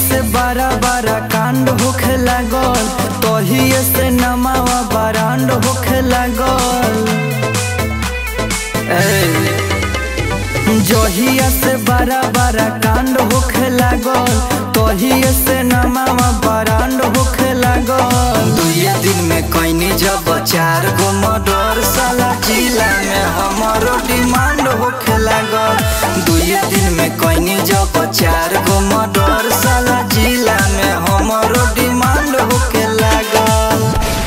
से बड़ा बड़ा कांड होखे लागल तहिए से नमावा बरांड होखे लागल ए, जहिया से बड़ा बड़ा कांड होखे लागल तहिए से नमावा बरांड होखे लागल दुए दिन में कैनी जब चार गो मर्डर साला जिला में हमारो डिमांड होखे लागल दुए दिन में कैनी जब चार गो मर्डर साला जिला में हमारो डिमांड होखे लागल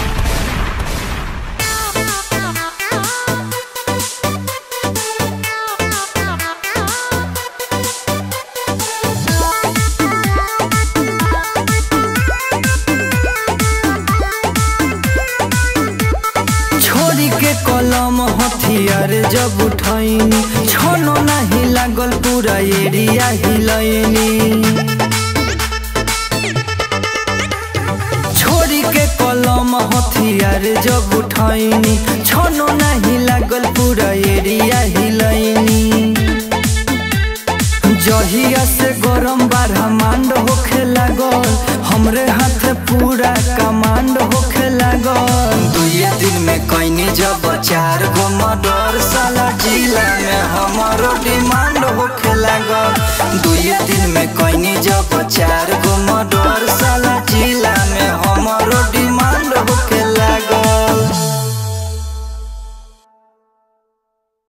छोरी के कलम हथियार जब उठैनी छनो नहीं लागल पूरा एरिया हिलैनी छोरी के कलम हथियार जब उठैनी छनो नहीं लागल पूरा एरिया हिलैनी जहिया से गरम बारहमांड होखे लागल हमरे हाथ पूरा कमांड होखे लागल दुए दिन में कैनी जब चार गो मर्डर साला जिला में हमारो डिमांड होखे लागल दुए दिन में कैनी जब चार गो मर्डर साला जिला में हमारो डिमांड होखे लागल